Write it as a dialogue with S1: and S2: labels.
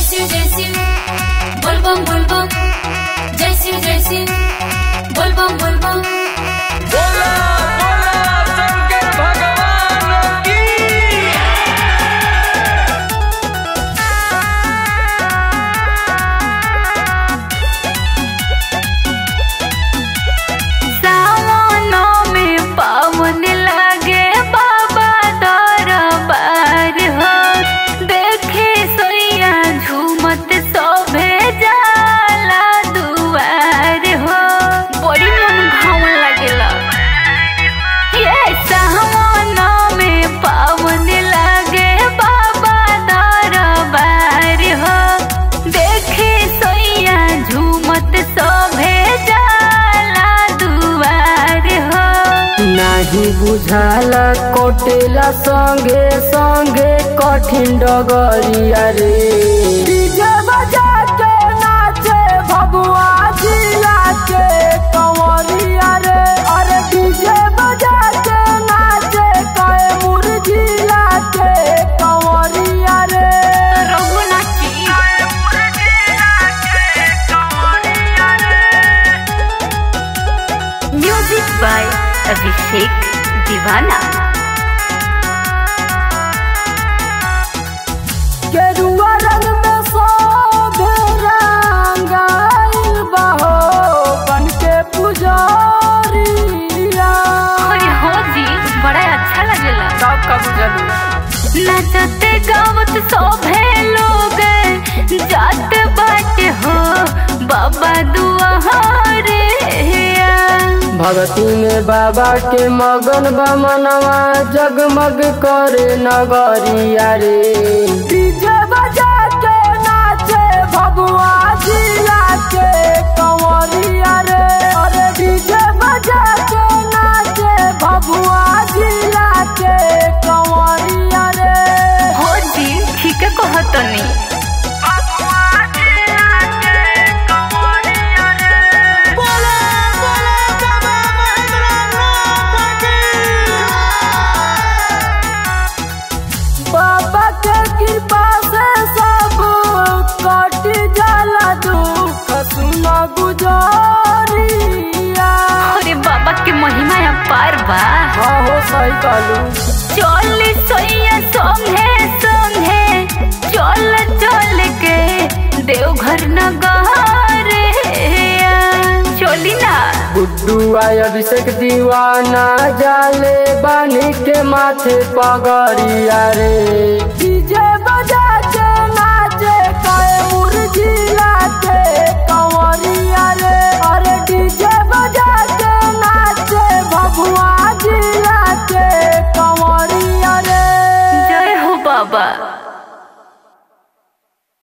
S1: शिव जय शिव बोलबम बोलबम जय शिव जय शिव बोलबम बोलबम
S2: बोला बोला शंकर भगवान की
S3: सावनों में पावन लागे बाबा दरबार हो देखे सोया झूमत सोभे जाला दुआर हो बड़ी मन घावन लागेला ये सावनों में पावन लागे बाबा दरबार हो देखे सोया झूमत सोभे जाला दुआर हो
S4: नाही बुझाला कोटेला संगे संगे कठिन डगरिया रे डीजे बजा के नाचे भगवा जिला के कंवरिया रे अरे डीजे बजा के नाचे कैमूर जिला के कंवरिया रे
S3: रघुनाथी म्यूजिक बाय अभिषेक दीवाना
S4: गेरुआ रंग में शोभे रंगाइल बहो बन के पुजारिया
S3: अरे हो जी बड़ा अच्छा लगेला
S4: सब का बुझलू
S3: नचते गावत सोभे लोग जात बाट हो बाबा दुआरे
S4: भगती में बाबा के मगन बमनवा जगमग करे नगरिया रे डीजे बजा के नाचे भगवा जिला के कंवरिया रे अरे डीजे बजा के नाचे भगवा जिला के कंवरिया रे
S3: हो जी ठीक है कहतनी
S4: बाबा के कृपा से सब कट जाला दुख सुना गुजारिया
S3: अरे बाबा के महिमा अपार बा
S4: हाँ हो सही कहलू
S3: चल सोया संगे संगे चल चल के देवघर नगरे चली ना
S4: गुड्डू आय अभिषेक दीवाना जाले बानी के माथे पगड़िया रे डीजे